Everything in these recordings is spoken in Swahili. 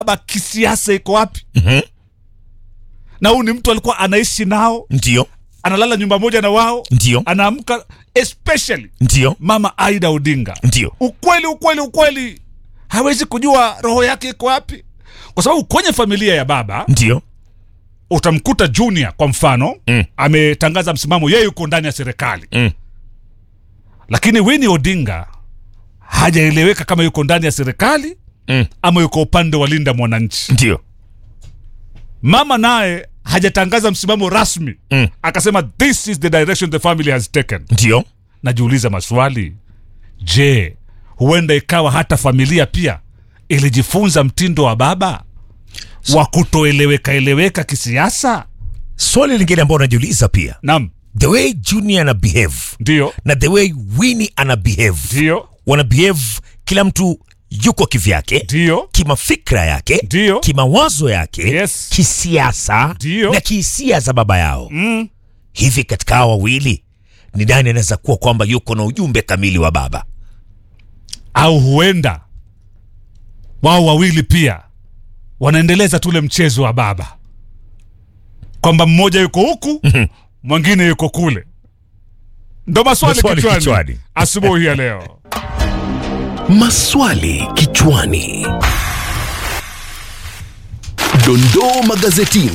baba kisiasa iko wapi Mhm. na huyu ni mtu alikuwa anaishi nao ndio analala nyumba moja na wao ndio anaamka especially ndio mama aida odinga ndio ukweli ukweli ukweli hawezi kujua roho yake iko wapi kwa sababu kwenye familia ya baba ndio utamkuta junior kwa mfano Mm. ametangaza msimamo yeye yuko ndani ya serikali Mm. lakini wini odinga hajaeleweka kama yuko ndani ya serikali Mm. ama yuko upande wa linda mwananchi ndio mama naye hajatangaza msimamo rasmi Mm. akasema this is the direction the family has taken ndio najiuliza maswali je huenda ikawa hata familia pia ilijifunza mtindo wa baba wa kutoeleweka eleweka kisiasa swali lingine ambao unajiuliza pia nam the way junior ana behave ndio na the way Winnie ana behave ndio wana behave kila mtu yuko kivyake ndio kimafikra yake Ndio. kimawazo yake Yes. kisiasa Ndio. na kihisia za baba yao mm. hivi katika hawa wawili ni nani anaweza kuwa kwamba yuko na ujumbe kamili wa baba au huenda wao wawili pia wanaendeleza tule mchezo wa baba kwamba mmoja yuko huku mwingine yuko kule ndo maswali Maswali kichwani, kichwani. asubuhi ya leo Maswali kichwani. Dondoo magazetini.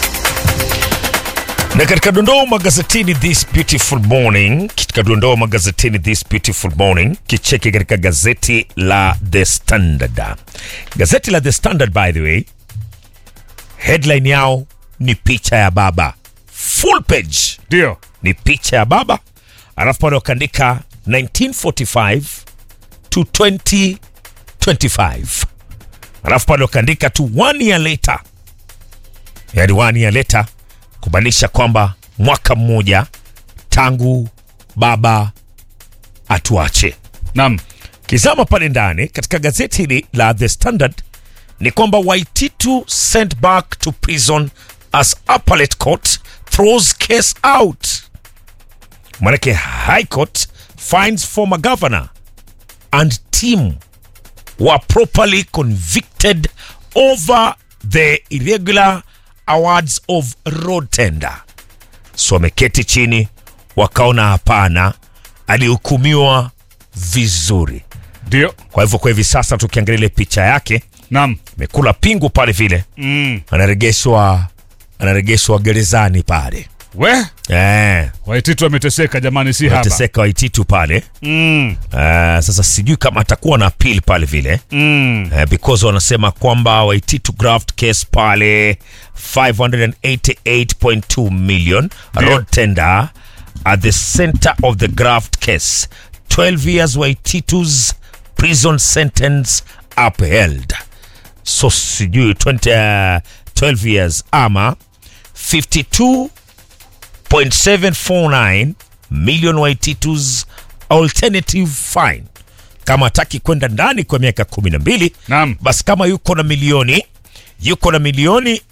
na katika dondoo magazetini this beautiful morning katika dondoo magazetini this beautiful morning kicheki katika gazeti la the standard gazeti la the standard by the way headline yao ni picha ya baba full page ndio ni picha ya baba alafu pale wakaandika 1945 to 2025 alafu pale wakaandika to one year later yani one year later kumaanisha kwamba mwaka mmoja tangu baba atuache nam kizama pale ndani katika gazeti hili la the standard ni kwamba waititu sent back to prison as appellate court throws case out manake high court finds former governor and team were properly convicted over the irregular awards of road tender so wameketi chini wakaona hapana alihukumiwa vizuri ndio kwa hivyo kwa hivi sasa tukiangalia ile picha yake nam amekula pingu pale vile mm. anaregeshwa anaregeshwa gerezani pale we eh, waititu ameteseka jamani si haba teseka waititu pale mm. eh, sasa sijui kama atakuwa na appeal pale vile Mm. eh, because wanasema kwamba waititu graft case pale 588.2 million Ndio. road tender at the center of the graft case 12 years waititu's prison sentence upheld so sijui 20, uh, 12 years ama 52.749 million waititu's alternative fine kama hataki kwenda ndani kwa miaka 12 Naam. basi kama yuko na milioni yuko na milioni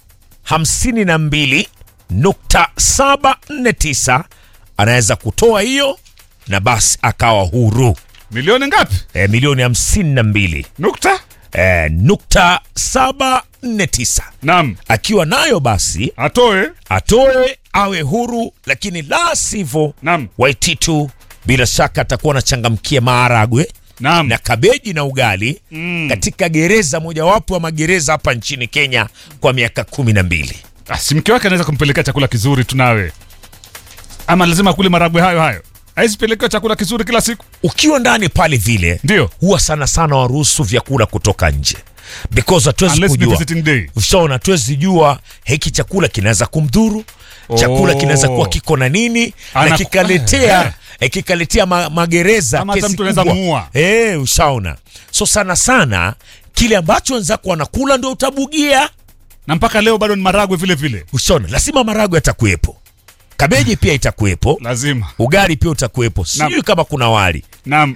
52.749 anaweza kutoa hiyo na basi akawa huru milioni ngapi e, milioni 52 nukta e, nukta 749 nam akiwa nayo basi atoe atoe awe huru lakini la sivyo Naam. waititu bila shaka atakuwa anachangamkia maharagwe nam na kabeji na ugali mm. katika gereza mojawapo ya magereza hapa nchini kenya kwa miaka kumi na mbili Ah, si mke wake anaweza kumpelekea chakula kizuri tunawe ama lazima kule maragwe hayo hayo aizipelekewa chakula kizuri kila siku ukiwa ndani pale vile ndio huwa sana sana waruhusu vyakula kutoka nje because hatuwezi unless ni kujua visiting day ushaona hatuwezi jua hiki chakula kinaweza kumdhuru chakula Oh. kinaweza kuwa kiko na nini na Anaku- kikaletea eh, kikaletea ma, magereza Ama hata kesi mtu anaweza kubwa. muua. eh, ushaona so sana sana kile ambacho wenzako wanakula ndio utabugia na mpaka leo bado ni maragwe vile vile ushaona lazima marago yatakuwepo kabeji pia itakuwepo lazima ugali pia utakuwepo sijui kama kuna wali nam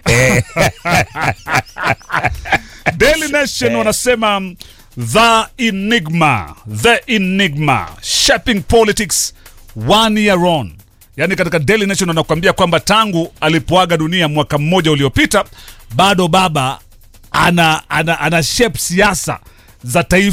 Daily Nation wanasema mm, the enigma the enigma shaping politics one year on yaani katika Daily Nation wanakuambia kwamba tangu alipoaga dunia mwaka mmoja uliopita bado baba ana, ana, ana shape siasa za taifa